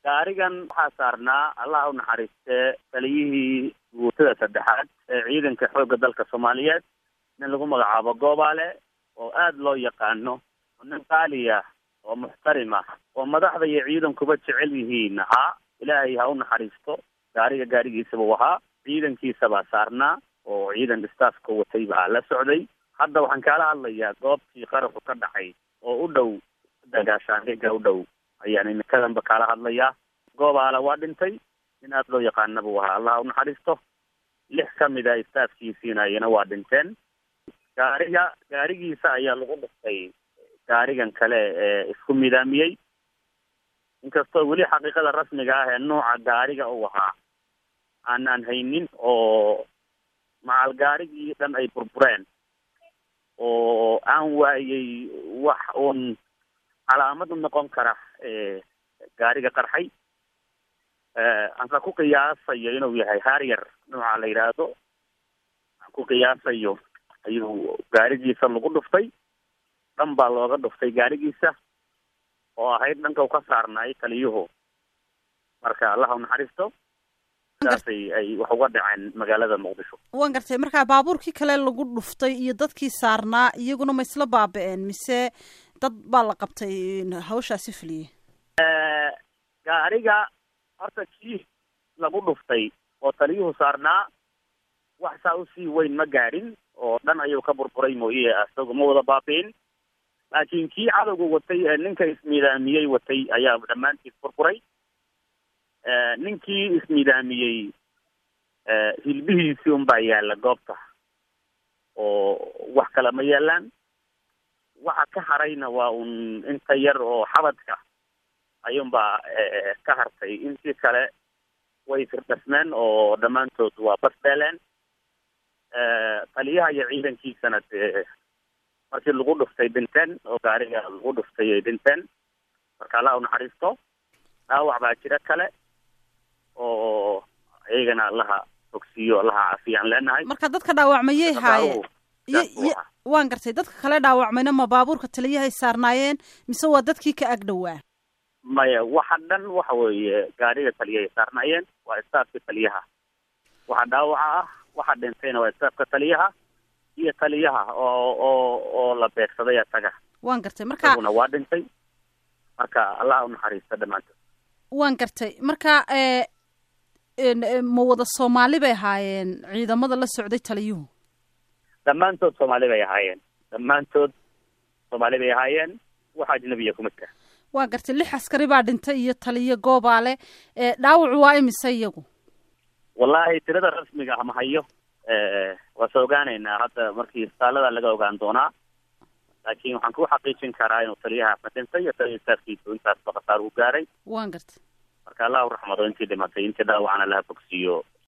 gaarigan waxaa saarnaa allaha u naxariistee taliyihii guutada saddexaad ee ciidanka xoogga dalka soomaaliyeed nin lagu magacaabo goobaale oo aada loo yaqaano oo nin qaaliya oo muxtarim ah oo madaxda iyo ciidankuba jecel yihiin ahaa ilaahay ha u naxariisto gaariga gaarigiisa buu ahaa ciidankiisa baa saarnaa oo ciidan staafka watay baa la socday hadda waxaan kaala hadlayaa goobtii qaraxu ka dhacay oo u dhow dagaashaandhiga u dhow ayaan imikadanba kaala hadlayaa goobaala waa dhintay nin aada loo yaqaana buu ahaa allah u naxariisto lix ka mid a staafkiisiinayana waa dhinteen gaariga gaarigiisa ayaa lagu dhiftay gaarigan kale ee isku midaamiyey inkastoo weli xaqiiqada rasmiga ah ee nuuca gaariga uu ahaa aanaan haynin oo macal gaarigii dhan ay burbureen oo aan waayey wax uun calaamad u noqon kara gaariga qarxay anka ku qiyaasayo inuu yahay harrier nooca la yidhaahdo aan ku qiyaasayo ayuu gaarigiisa lagu dhuftay dhan baa looga dhuftay gaarigiisa oo ahayd dhanka u ka saarnaay taliyuhu marka allaha u naxariisto saasay ay wax uga dhaceen magaalada muqdisho waan gartay markaa baabuurkii kale lagu dhuftay iyo dadkii saarnaa iyaguna ma isla baaba-een mise dad baa la qabtay hawshaasi fuliyey gaariga horta kii lagu dhuftay oo taliyuhu saarnaa wax saa usii weyn ma gaadhin oo dhan ayuu ka burburay mooye isagu ma wada baabi'in laakiin kii cadowga watay ee ninka ismiidaamiyey watay ayaa dhammaantiis burburay ninkii ismiidaamiyey hilbihiisii unbaa yaalla goobta oo wax kale ma yaalaan waxa ka harayna waa un inta yar oo xabadka ayuunbaa ka hartay intii kale way firdhasmeen oo dhammaantood waa basbeeleen taliyaha iyo ciidankiisana dee markii lagu dhuftay dhinteen oo gaariga lagu dhuftay ay dhinteen marka allah u naxariisto dhaawac baa jira kale oo iyagana allaha fogsiiyo allaha caafiyaan leenahay marka dadka dhaawacmayay haayeen waan gartay dadka kale dhaawacmayna ma baabuurka taliyahay saarnaayeen mise waa dadkii ka ag dhowaa maya waxa dhan waxa weeye gaariga taliyahay saarnaayeen waa istaafka taliyaha waxa dhaawaca ah waxa dhintayna waa istaafka taliyaha iyo taliyaha oo oo oo la beegsaday isaga waan gartay marka isaguna waa dhintay marka allah u naxariista dhammaantood waan gartay marka ma wada soomaali bay ahaayeen ciidamada la socday taliyuhu dhammaantood soomaali bay ahaayeen dhammaantood soomaali bay ahaayeen wax ajnabiya kuma jira waa gartay lix askari baa dhintay iyo taliyo goobaale dhaawacu waa imise iyagu wallahi tirada rasmiga ah ma hayo waa soo ogaanaynaa hadda markii isbitaalada laga ogaan doonaa laakiin waxaan ku xaqiijin karaa inuu taliyaha ma dhintay iyo taliya istaafkiisu intaasba khasaar u gaaray waan gartay marka allah u raxmado intii dhimatay intii dhaawacana laha fogsiiyo